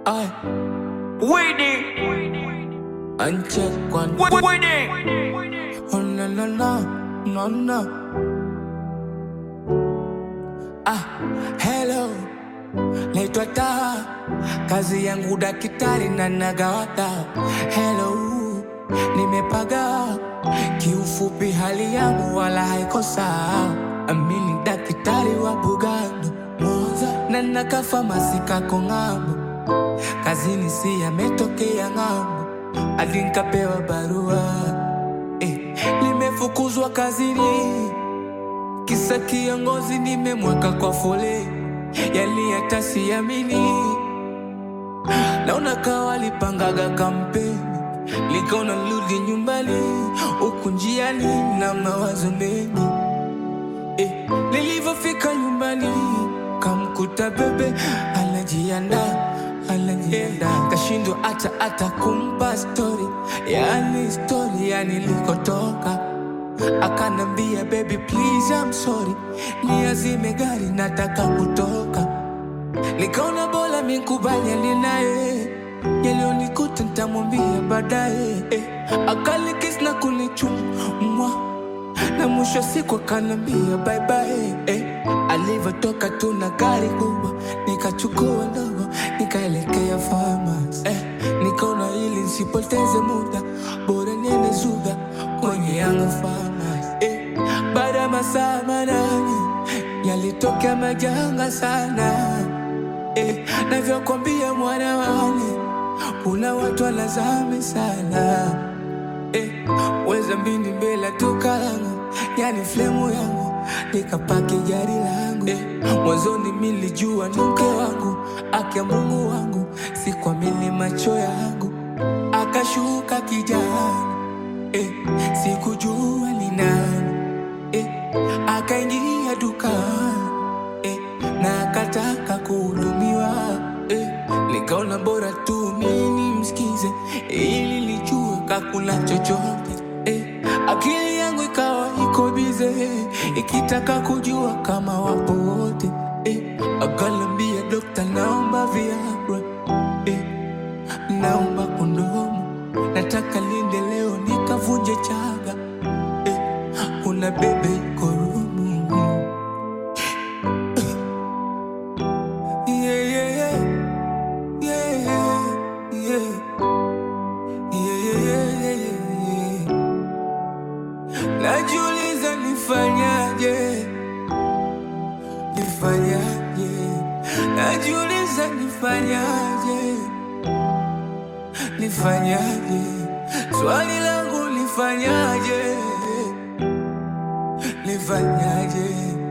Ay, Winning, uncheck one. winning. Oh no no no no no. Ah, hello, naitwa Taa, kazi yangu daktari na nagawata. Hello, nimepaga kiufupi, hali yangu wala haiko sawa. Amini daktari wa Bugando Moza na nakafa masika kong'ambo, kazini si yametokea ng'ambo, hadi nikapewa barua eh, nimefukuzwa kazini kisa kiongozi nimemweka kwa foleni, yani hata siamini. Naona kawa lipangaga kampeni, likaona rudi nyumbani, huku njiani na mawazo mengi eh, nilivyofika nyumbani kamkuta bebe anajiandaa anajiandaa, kashindwa hata hata kumpa stori, yani stori ya nilikotoka akanambia baby please I'm sorry, niazime gari nataka kutoka. Nikaona bora mikubaliane naye, yaliyonikuta nitamwambia baadaye. Eh, akalikis na kunichumwa na mwisho wa siku akanambia bye bye. Eh, alivyotoka tu na gari kubwa nikachukua ndogo nikaelekea farmers. Eh, nikaona ili nisipoteze muda bora niende Zuga kwenye Yanga farmers. Eh, baada ya masaa manane yalitokea majanga sana eh, navyokwambia mwana wane, kuna watu wanazame sana eh, weza mbini mbele ya duka langu, yani flemu yangu, nikapaki gari langu eh, mwanzoni milijua ni mke wangu, akia Mungu wangu, sikuamini macho yangu, akashuka kijana eh, sikujua ni nani eh, akaingia dukani eh, na akataka kuhudumiwa eh, nikaona bora tu mimi msikize ili lijue kakuna chochote eh, akili yangu ikawa iko bize ikitaka kujua kama wapo wote eh, akalambia dokta, naomba Viagra eh, naomba kondomu, nataka linde leo nikavunje chaga eh, kuna bebe iko rumu Yeah, yeah, yeah. Yeah, yeah, yeah. Yeah, yeah, yeah, yeah, yeah. Najiuliza nifanyaje, nifanyaje, najiuliza nifanyaje, nifanyaje, swali langu nifanyaje, nifanyaje